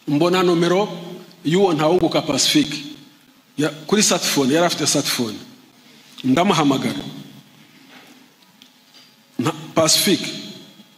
mbona nomero y'uwo ntawunguka pacifique Ya- kuri satifone yari afite satifone ndamuhamagara nta pacifique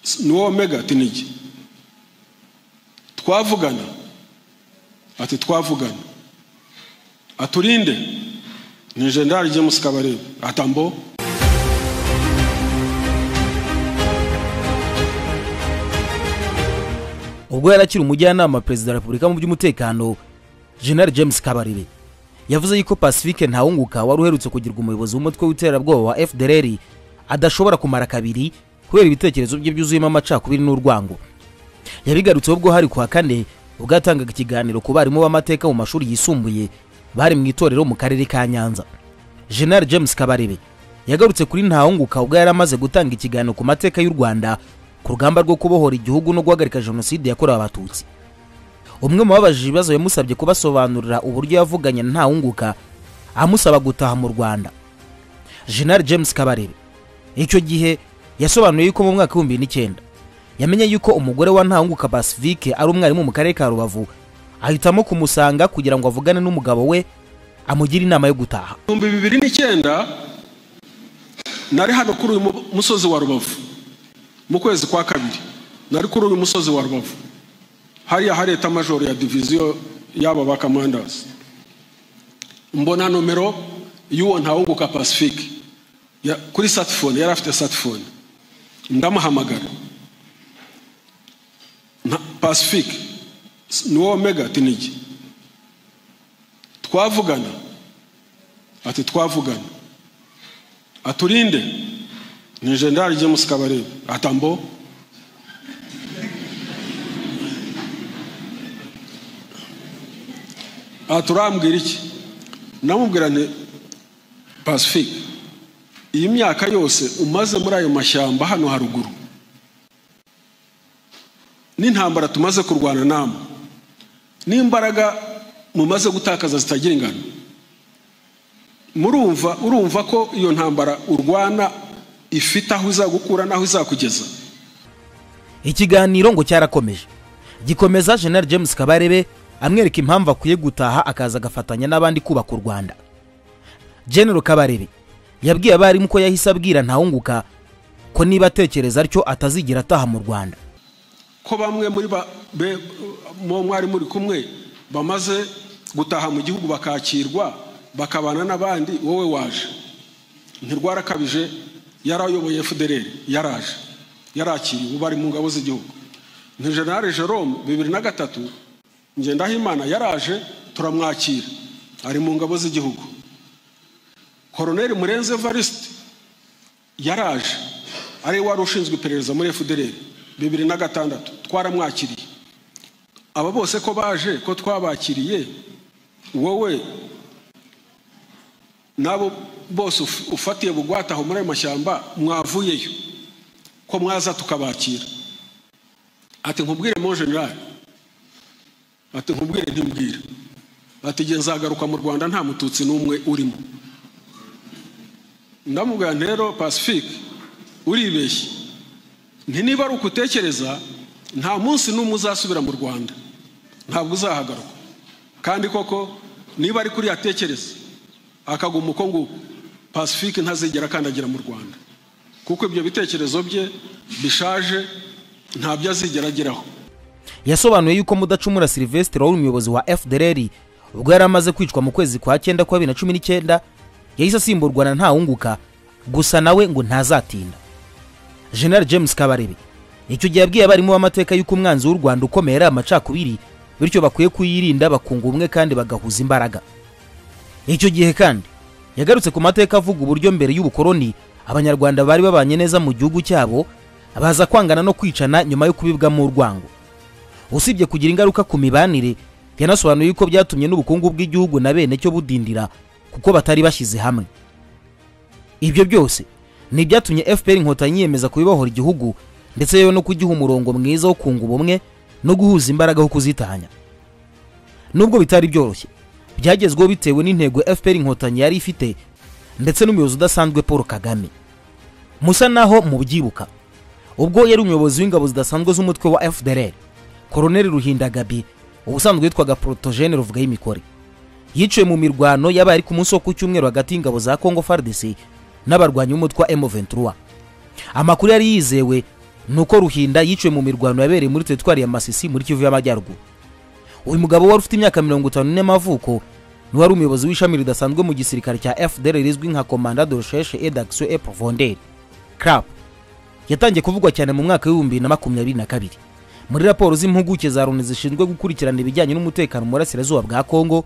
s- ni wowe mega ati nijye twavugana ati twavugana aturinde ni generali james kabarebe atambo ubwo yari akiri umujyanama perezida wa repubulika mu by'umutekano general james kabarebe yavuze yuko pacifique ntawunguka wari uherutse kugirwa umuyobozi w'umutwe w'iterabwoba wa fdr adashobora kumara kabiri kubera ibitekerezo bye byuzuyemo amacakubiri n'urwango yabigarutseho ubwo hari ku wa kane ubwo yatangaga ikiganiro ku barimu b'amateka mu mashuri yisumbuye bari mu itorero mu karere ka nyanza general james kabarebe yagarutse kuri ntawunguka ubwo yari amaze gutanga ikiganiro ku mateka y'u rwanda ku rugamba rwo kubohora igihugu no guhagarika jenoside yakorewe abatutsi umwe mu babajije ibibazo yamusabye kubasobanurira uburyo yavuganye na ntawunguka amusaba gutaha mu rwanda general james kabarebe icyo gihe yasobanuye yuko mu mwaka w'ibihumbi bibiri n'icyenda yamenye yuko umugore wa ntawunguka pacifique ari umwarimu mu karere ka rubavu ahitamo kumusanga kugira ngo avugane n'umugabo we amugire inama yo gutaha ibihumbi bibiri n'icyenda nari hano kuri uyu mu- musozi wa rubavu mu kwezi kwa kabiri nari kuri uyu musozi wa rubavu hariya hari eta majoro ya diviziyo y'aba ba kamandazi mbona nomero y'uwo ntawunguka pacifique Ya- kuri satifone yari afite satifone ndamuhamagara nta- pacifique s- ni wowe mega ati nijye twavugana ati twavugana aturinde ni generali james kabarebe atambo aturambwira iki namubwira nti pacifique iyi myaka yose umaze muri ayo mashyamba hano haruguru n'intambara tumaze kurwana namwe n'imbaraga mumaze gutakaza zitagira ingano murumva urumva ko iyo ntambara urwana ifite aho izagukura n'aho izakugeza ikiganiro ngo cyarakomeje gikomeza general james kabarebe amwereka impamvu akwiye gutaha akaza agafatanya n'abandi kubaka u rwanda general kabarebe yabwiye abarimu ko yahise abwira ntawunguka ko niba atekereza atyo atazigera ataha mu rwanda ko bamwe muri ba be- mu- mwari muri kumwe bamaze gutaha mu gihugu bakakirwa bakabana n'abandi wowe waje ntirwarakabije yari ayoboye fdr yaraje yarakiriwe ubu ari mu ngabo z'igihugu ni generale jerome bibiri na gatatu ngendahimana yaraje turamwakira ari mu ngabo z'igihugu koroneri murenze evariste yaraje ari we wari ushinzwe iperereza muri fdr bibiri na gatandatu twaramwakiriye aba bose ko baje ko twabakiriye wowe n'abo bose uf- ufatiye bugwataho muri ayo mashyamba mwavuyeyo ko mwaza tukabakira ati nkubwire mo generali ati nkubwire ntimbwire ati nge nzagaruka mu rwanda nta mututsi n'umwe urimo ndamubwira nti rero pacifique uribeshye nti niba ari uko utekereza nta munsi n'umwe uzasubira mu rwanda ntabwo uzahagaruka kandi koko niba ari kuri yatekereza akaguma uko nguko pacifique ntazigera akandagira mu rwanda kuko ibyo bitekerezo bye bishaje ntabyo azigera ageraho yasobanuye yuko mudacumura silvestre wari umuyobozi wa fdr ubwo yari amaze kwicwa mu kwezi kwa cyenda kwa bibiri na cumi n'icyenda yahise asimburwa na ntawunguka gusa nawe ngo ntazatinda general james kabarebe icyo gihe yabwiye abarimu b'amateka y'uko umwanzi w'u rwanda ukomeye ari amacakubiri bityo bakwiye kuyirinda bakunga ubumwe kandi bagahuza imbaraga icyo gihe kandi yagarutse ku mateka avuga uburyo mbere y'ubukoroni abanyarwanda bari babanye neza mu gihugu cyabo baza kwangana no kwicana nyuma yo kubibwamo urwango usibye kugira ingaruka ku mibanire yanasobanuye yuko byatumye n'ubukungu bw'igihugu na bene cyo budindira kuko batari bashyize hamwe ibyo byose ni ibyatumye fpr inkotanyi yiyemeza kubibohora igihugu ndetse yewe no kugiha umurongo mwiza wo kunga ubumwe no guhuza imbaraga ho kuzitanya nubwo bitari byoroshye byagezweho bitewe n'intego fpr inkotanyi yari ifite ndetse n'umuyobozi udasanzwe paul kagame musa naho mubyibuka ubwo yari umuyobozi w'ingabo zidasanzwe z'umutwe wa fdr koroneli ruhinda gabi ubusanzwe yitwaga porotogene ruvuga y'imikore yiciwe mu mirwano yabaye ari ku munsi wo ku cyumweru hagati y'ingabo za congo fardc n'abarwanyi b'umutwe wa emu amakuru yari yizewe ni uko ruhinda yiciwe mu mirwano yabereye muri teritwari ya masisi muri kivu y'amajyaruguru uyu mugabo wari ufite imyaka mirongo itanu n'amavuko ni wari umuyobozi w'ishami ridasanzwe mu gisirikare cya fdr rizwi nka komanda de recherche et d'action et profondeur crap yatangiye kuvugwa cyane mu mwaka w'ibihumbi na makumyabiri na kabiri muri raporo z'impuguke za loni zishinzwe gukurikirana ibijyanye n'umutekano mu burasirazuba bwa kongo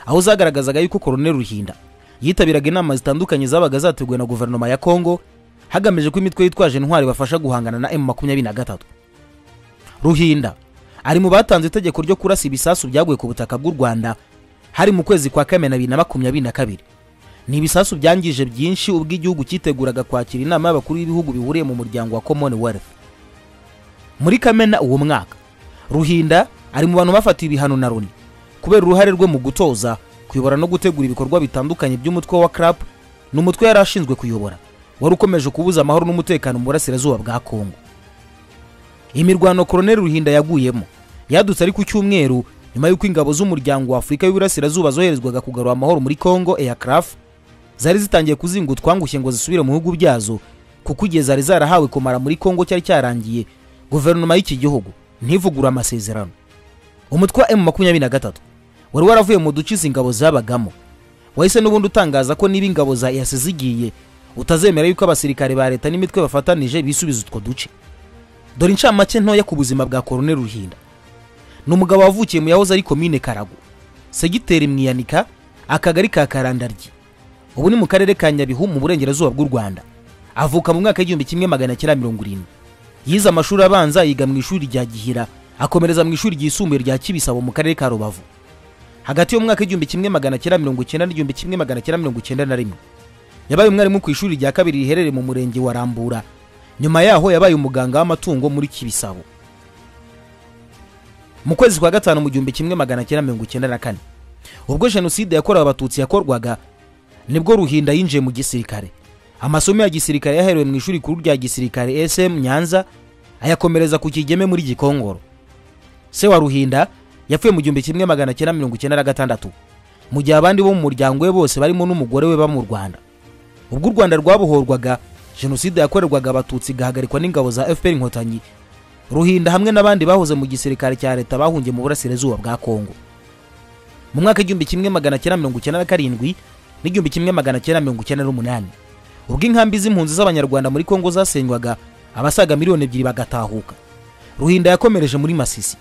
aho zagaragazaga yuko koroneli ruhinda yitabiraga inama zitandukanye zabaga zateguwe na guverinoma ya kongo hagamijwe ko imitwe yitwaje intwari bafasha guhangana na M23 Ruhinda ari mu batanze itegeko ryo kurasa ibisasu byaguye ku butaka bw'u Rwanda hari mu kwezi kwa Kamena 2022 ni ibisasu byangije byinshi ubwo igihugu cyiteguraga kwakira inama y'abakuru b'ibihugu bihuriye mu muryango wa Commonwealth muri Kamena uwo mwaka Ruhinda ari mu bantu bafatiwe ibihano na Loni kubera uruhare rwe mu gutoza kuyobora no gutegura ibikorwa bitandukanye by'umutwe wa CRAP n'umutwe yari ashinzwe kuyobora wari ukomeje kubuza amahoro n'umutekano mu burasirazuba bwa kongo imirwano koroneli ruhinda yaguyemo yadutse ari ku cyumweru nyuma y'uko ingabo z'umuryango wa afurika y'uburasirazuba zoherezwaga kugarura amahoro muri kongo aircraft zari zitangiye kuzinga utwangushye ngo zisubire mu bihugu byazo kuko igihe zari zarahawe kumara muri kongo cyari cyarangiye guverinoma y'iki gihugu ntivugure amasezerano umutwe wa m23 wari waravuye mu duce izi ngabo zabagamo wahise n'ubundi utangaza ko niba ingabo za yase zigiye utazemera yuko abasirikare ba leta n'imitwe bafatanije bisubiza utwo duce dore incamake ntoya ku buzima bwa koroneli ruhinda ni umugabo wavukiye mu yahoze ari komine karago segiteri mwiyanika akagari ka karandaryi ubu ni mu karere ka nyabihu mu burengerazuba bw'u rwanda avuka mu mwaka w'igihumbi kimwe magana cyenda mirongo irindwi yize amashuri abanza yiga mu ishuri rya gihira akomereza mu ishuri ryisumbuye rya kibisabo mu karere ka rubavu hagati y'umwaka w'igihumbi kimwe magana cyenda mirongo icyenda n'igihumbi kimwe magana cyenda mirongo icyenda na rimwe yabaye umwarimu ku ishuri rya kabiri riherereye mu murenge wa rambura nyuma yaho yabaye umuganga w'amatungo muri kibisabo mu kwezi kwa gatanu mu gihumbi kimwe magana cyenda mirongo icyenda na kane ubwo jenoside yakorewe abatutsi yakorwaga nibwo ruhinda yinjiye mu gisirikare amasomo ya gisirikare yaherewe mu ishuri rikuru rya gisirikare sm nyanza ayakomereza ku kigeme muri gikongoro se wa ruhinda yapfuye mu gihumbi kimwe magana cyenda mirongo icyenda na gatandatu mu gihe abandi bo mu muryango we bose barimo n'umugore we ba mu rwanda ubwo u rwanda rwabohorwaga jenoside yakorerwaga abatutsi igahagarikwa n'ingabo za fpr inkotanyi ruhinda hamwe n'abandi bahoze mu gisirikare cya leta bahungiye mu burasirazuba bwa kongo mu mwaka w'igihumbi kimwe magana cyenda mirongo icyenda na karindwi n'igihumbi kimwe magana cyenda mirongo icyenda n'umunani ubwo inkambi z'impunzi z'abanyarwanda muri kongo zasenywaga abasaga miliyoni ebyiri bagatahuka ruhinda yakomereje muri masisi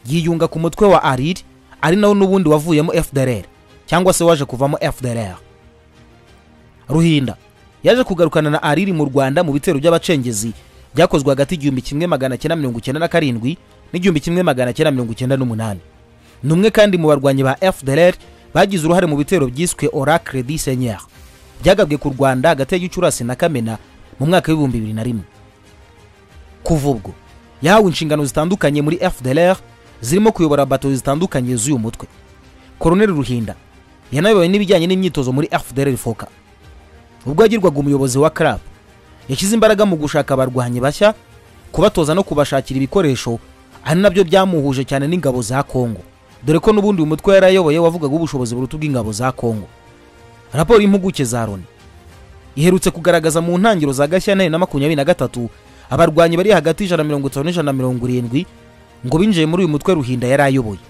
yiyunga ku mutwe wa ariri ari nawo n'ubundi wavuyemo fdrr cyangwa se waje kuvamo fdrr ruhinda yaje kugarukana na ariri mu rwanda mu bitero by'abacengezi byakozwe hagati y'igihumbi kimwe magana cyenda mirongo icyenda na karindwi n'igihumbi kimwe magana cyenda mirongo icyenda n'umunani ni umwe kandi mu barwanyi ba fdrr bagize uruhare mu bitero byiswe oracle du seigneur byagabwe ku rwanda hagati ya gicurasi na kamena mu mwaka w'ibihumbi bibiri na rimwe kuva ubwo yahawe inshingano zitandukanye muri fdrr zirimo kuyobora bato zitandukanye z'uyu mutwe koroneli ruhinda yanayoboye n'ibijyanye n'imyitozo muri fdrr foka ubwo yagirwaga umuyobozi wa club yashyize imbaraga mu gushaka abarwanyi bashya kubatoza no kubashakira ibikoresho ari nabyo byamuhuje cyane n'ingabo za kongo dore ko n'ubundi uyu mutwe yarayoboye wavugaga ubushobozi buruta ubw'ingabo za kongo raporo y'impuguke za loni iherutse kugaragaza mu ntangiriro za gashyantare na makumyabiri na gatatu abarwanyi bari hagati y'ijana na mirongo itanu n'ijana na mirongo irindwi ngo binjiye muri uyu mutwe ruhinda yari ayoboye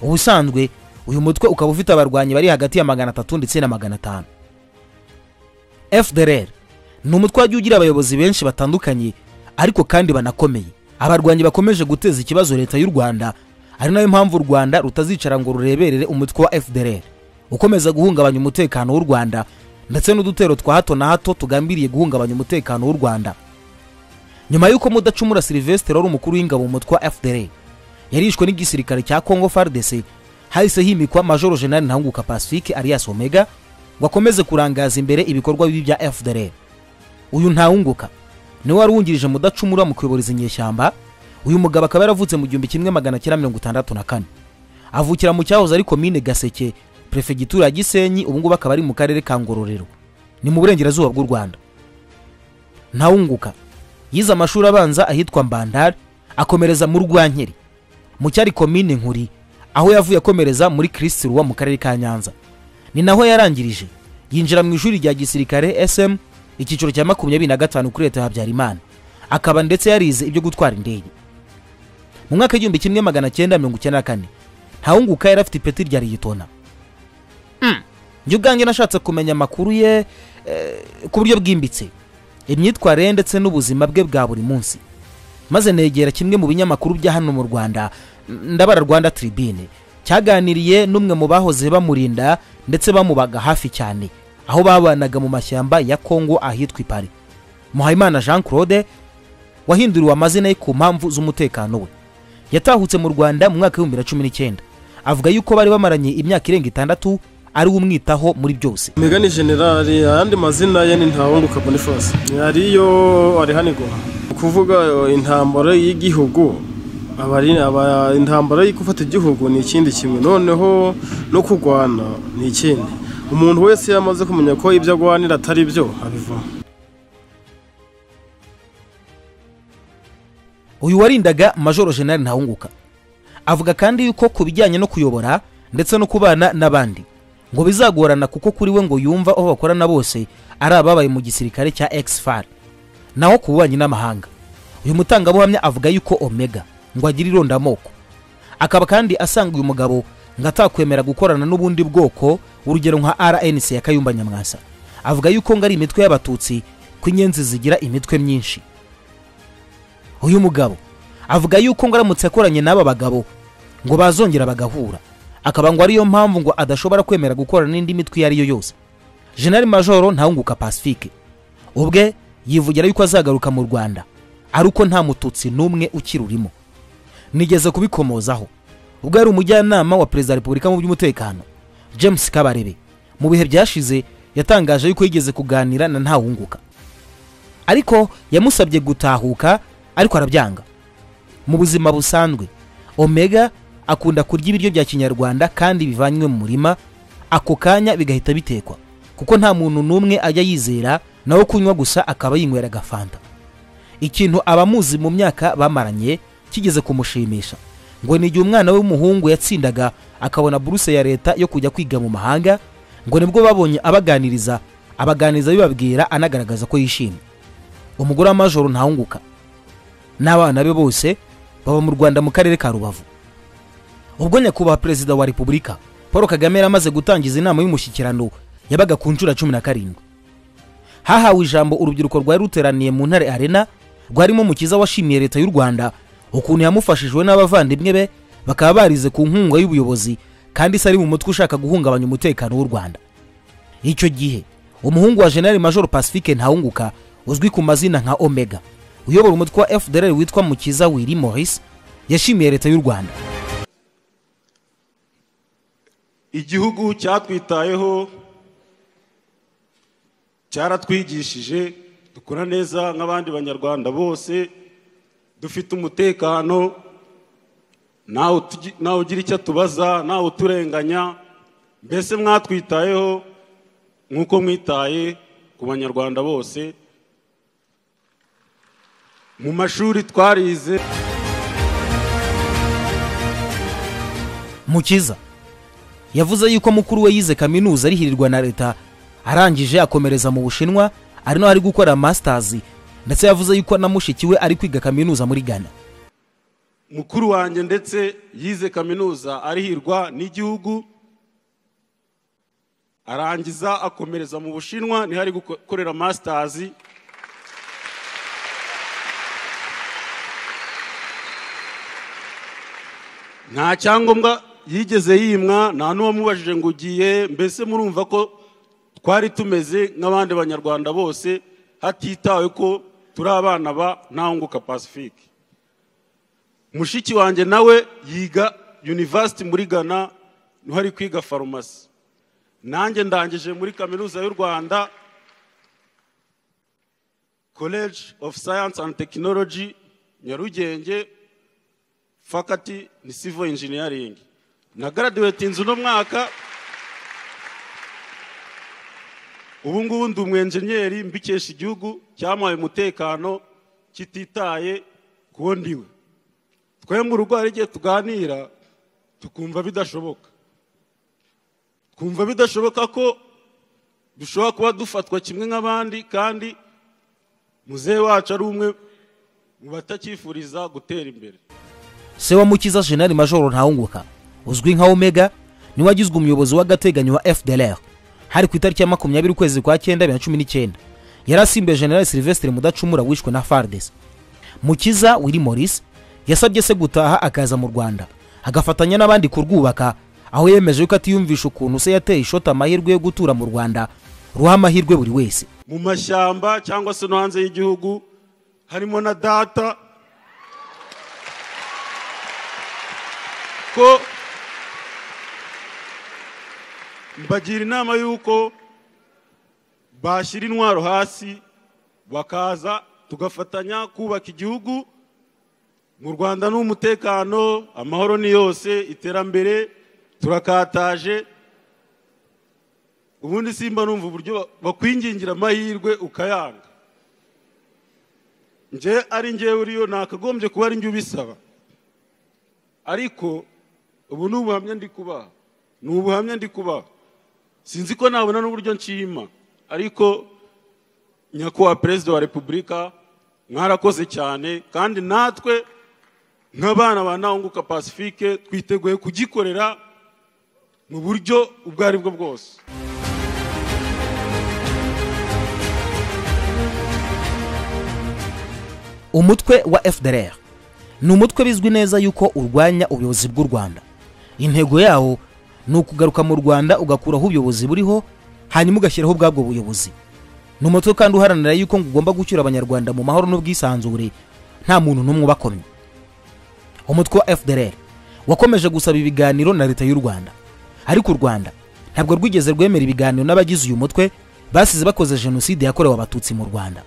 ubusanzwe uyu mutwe ukaba ufite abarwanyi bari hagati ya magana atatu ndetse na magana atanu fdrr ni umutwe wajya ugira abayobozi benshi batandukanye ariko kandi banakomeye abarwanyi bakomeje guteza ikibazo leta y'u rwanda ari nayo mpamvu u rwanda rutazicara ngo rureberere umutwe wa fdrr ukomeza guhungabanya umutekano w'u rwanda ndetse n'udutero twa hato na hato tugambiriye guhungabanya umutekano w'u rwanda nyuma y'uko mudacumura silvestre wari umukuru w'ingabo mu mutwe wa fdrr yarishwe n'igisirikare cya congo fardc hahise himikwa majoro jenali ntanguka pacifique arias omega ngo akomeze kurangaza imbere ibikorwa bibi bya fdr uyu ntawunguka niwe wari wungirije mudacumura mu kuyobora izi nyeshyamba uyu mugabo akaba yaravutse mu gihumbi kimwe magana cyenda mirongo itandatu na kane avukira mu cyahoze ari komine gaseke perefegitura ya gisenyi ubu ngubu akaba ari mu karere ka ngororero ni mu burengerazuba bw'u rwanda ntawunguka yize amashuri abanza ahitwa mbandari akomereza mu rwankeri mu cyari komine nkuri aho yavuye akomereza muri kirisitu ruwa mu karere ka nyanza ni naho yarangirije yinjira mu ishuri rya gisirikare sm icyiciro cya makumyabiri na gatanu kuri leta ya habyarimana akaba ndetse yarize ibyo gutwara indege mu mwaka w'igihumbi kimwe magana cyenda mirongo icyenda na kane ntawunguka yari afite ipeti rya rigitona njye ubwanjye nashatse kumenya amakuru ye eh, ku buryo bwimbitse imyitwarire ye ndetse n'ubuzima bwe bwa buri munsi maze negera kimwe mu binyamakuru bya hano mu rwanda m- ndabara rwanda tribune cyaganiriye n'umwe mu bahoze bamurinda ndetse bamubaga hafi cyane aho babanaga mu mashyamba ya kongo ahitwa ipari muhayimana jean claude wahinduriwe amazina ye ku mpamvu z'umutekano we yatahutse mu rwanda mu mwaka w'ibihumbi bibiri na cumi n'icyenda avuga yuko bari bamaranye imyaka irenga itandatu ari we umwitaho muri byose migani generali ayandi mazina ye ni ntawunguka boniface ariyo arihanigwa ni ukuvuga eh, intambara y'igihugu aba ari- aba- intambara yo gufata igihugu ni ikindi kimwe noneho no kurwana ni ikindi umuntu wese iyo amaze kumenya ko ibyo agwanira atari byo abivamo uyu warindaga majoro jenali ntawunguka avuga kandi yuko ku bijyanye no kuyobora ndetse no kubana n'abandi ngo bizagorana kuko kuri we ngo yumva aho bakorana bose ari ababaye mu gisirikare cya exfar naho ku bubanyi n'amahanga uyu mutangabuhamya avuga yuko omega ngo agira irondamoko akaba kandi asanga uyu mugabo ngo atakwemera gukorana n'ubundi bwoko urugero nka rnc ya kayumba nyamwasa avuga yuko ngo ari imitwe y'abatutsi ko inyenzi zigira imitwe myinshi uyu mugabo avuga yuko ngo aramutse akoranye n'aba bagabo ngo bazongera bagahura akaba ngo ariyo mpamvu ngo adashobora kwemera gukorana n'indi mitwe iyo ari yo yose jenerali majoro ntawunguka pacifique ubwe yivugira yuko azagaruka mu rwanda ari uko nta mututsi n'umwe ukirurimo nigeze kubikomozaho ubwo yari umujyanama wa perezida wa repubulika mu by'umutekano james kabarebe mu bihe byashize yatangaje yuko yigeze kuganira na ntawunguka ariko yamusabye gutahuka ariko arabyanga mu buzima busanzwe omega akunda kurya ibiryo bya kinyarwanda kandi bivanywe mu murima ako kanya bigahita bitekwa kuko nta muntu n'umwe ajya yizera nawe kunywa gusa akaba yinywera agafanta ikintu abamuzi mu myaka bamaranye kigeze kumushimisha ngo ni igihe umwana we w'umuhungu yatsindaga akabona buruse ya leta yo kujya kwiga mu mahanga ngo nibwo babonye abaganiriza abaganiriza bibabwira anagaragaza ko yishimye umugore wa majoro ntawunguka n'abana be bose baba mu rwanda mu karere ka rubavu ubwo nyakubahwa perezida wa repubulika paul kagame yari amaze gutangiza inama y'umushyikirano yabaga ku nshuro ya cumi na karindwi hahawe ijambo urubyiruko rwari ruteraniye mu ntare arena rwarimo mukiza washimiye leta y'u rwanda ukuntu yamufashijwe n'abavandimwe be bakaba barize ku nkunga y'ubuyobozi kandi se ari mu mutwe ushaka guhungabanya umutekano w'u rwanda icyo gihe umuhungu wa generali major pacifique ntawunguka uzwi ku mazina nka omega uyobora umutwe wa fdr witwa mukiza wiri morris yashimiye leta y'u rwanda igihugu cyatwitayeho cyaratwigishije dukora neza nk'abandi banyarwanda bose dufite umutekano ntawe tugi- ntawe ugira icyo atubaza ntawe uturenganya mbese mwatwitayeho nk'uko mwitaye ku banyarwanda bose mu mashuri twarize mukiza yavuze yuko mukuru we yize kaminuza arihirirwa na leta arangije akomereza mu bushinwa ari naho ari gukora masters ndetse yavuze yuko na mushiki we ari kwiga kaminuza muri ghana mukuru wanjye ndetse yize kaminuza arihirwa n'igihugu arangiza akomereza mu bushinwa niho ari gukorera masitazi nta cyangombwa yigeze yimwa nta n'uwamubajije ngo ugiye mbese murumva ko twari tumeze nk'abandi banyarwanda bose hatitawe ko turi abana ba ntawunguka pacifique mushiki wanjye nawe yiga university muri ghana niho ari kwiga farumasi nanjye ndangije muri kaminuza y'u rwanda college of science and technology nyarugenge faculty ni civil engineering nagaraduwetinze uno mwaka ubu ngubu ndi umwenjenyeri mbikesha igihugu cyamuhaye umutekano kititaye ku wo ndiwe twemwe urugo hari igihe tuganira tukumva bidashoboka twumva bidashoboka ko dushobora kuba dufatwa kimwe nk'abandi kandi muzehe wacu ari umwe mu batakifuriza gutera imbere se wa mukiza jenali majoro ntawunguka uzwi nka omega niwe wagizwe umuyobozi w'agateganyo wa fdlr hari ku itariki ya makumyabiri ukwezi kwa cyenda bibiri na cumi n'icyenda yari asimbuye general silvestre mudacumura wishwe na fardes mukiza willy morris yasabye se gutaha akaza mu rwanda agafatanya n'abandi kurwubaka aho yemeje yuko atiyumvisha ukuntu se yateye ishoti amahirwe yo gutura mu rwanda ruha amahirwe buri wese mu mashyamba cyangwa se no hanze y'igihugu harimo na data ko mbagira inama y'uko bashyira intwaro hasi bakaza tugafatanya kubaka igihugu mu rwanda ni umutekano amahoro ni yose iterambere turakataje ubundi simba numva uburyo ba- bakwingingira amahirwe ukayanga nje ari ngewe uriyo nakagombye kuba ari njye ubisaba ariko ubu ni ubuhamya ndi kubaha ni ubuhamya ndi kubaha sinzi ko nabona n'uburyo nshima ariko nyakubahwa perezida wa repubulika mwarakoze cyane kandi natwe nk'abana ba ntawunguka pacifique twiteguye kugikorera mu buryo ubwo ari bwo bwose umutwe wa fdr ni umutwe bizwi neza yuko urwanya ubuyobozi bw'u rwanda intego yawo ni ukugaruka mu rwanda ugakuraho ubuyobozi buriho hanyuma ugashyiraho ubwabwo buyobozi ni umutwe kandi uharanira yuko ngo ugomba gucyura abanyarwanda mu mahoro n'ubwisanzure nta muntu n'umwe ubakomye umutwe wa fdr wakomeje gusaba ibiganiro na leta y'u rwanda ariko u rwanda ntabwo rwigeze rwemera ibiganiro n'abagize uyu mutwe basize bakoze jenoside yakorewe abatutsi mu rwanda